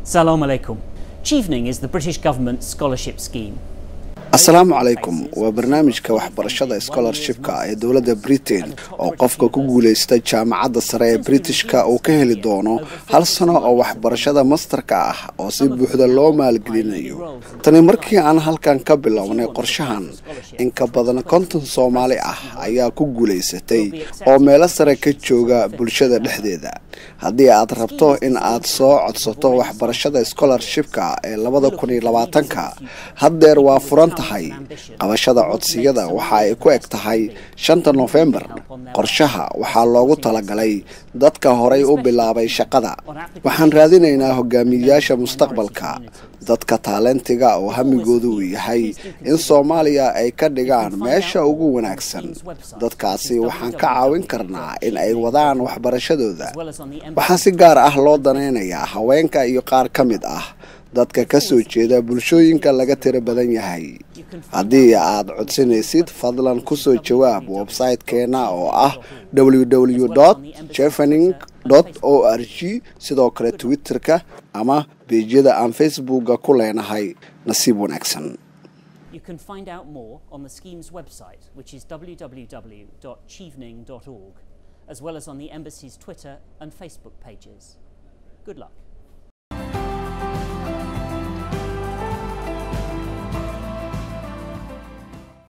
Salam alaikum. Chevening is the British government's scholarship scheme. asalaamu calaykum waa barnaamijka waxbarashada scholarshipka ee dowladda britain oo qofka ku guulaysta jaamacadda sare ee britishka uu ka heli doono hal sano oo waxbarashada masterka ah oo si buuxda loo maalgelinayo tani markii aan halkan ka bilownay qorshahan in ka badan konton soomaali ah ayaa ku guulaysatay oo meelo sare ka jooga bulshada dhexdeeda haddii aad rabto in aad soo codsato waxbarashada scholarshipka ee labada kun iyo labaatanka haddeer waa furan tahay qabashada codsiyada waxa ay ku eg tahay shanta nofembar qorshaha waxaa loogu talagalay dadka horay u bilaabay shaqada waxaan raadinaynaa hogaamiyayaasha mustaqbalka dadka taalentiga oo hamigoodu uu yahay in soomaaliya ay ka dhigaan meesha ugu wanaagsan dadkaasi waxaan ka caawin karnaa in ay wadaan waxbarashadooda waxaa si gaar ah loo danaynayaa haweenka iyo qaar ka mid ah dadka ka soo jeeda bulshooyinka laga tiro badan yahay haddii aad codsanaysid fadlan kusoo jawaab website-keena oo ah www jefening o r g sidoo kale twitter-ka ama beejyada aan facebooka ku leenahay nasiib wanaagsan You can find out more on the scheme's website, which is www.chevening.org, as well as on the Embassy's Twitter and Facebook pages. Good luck.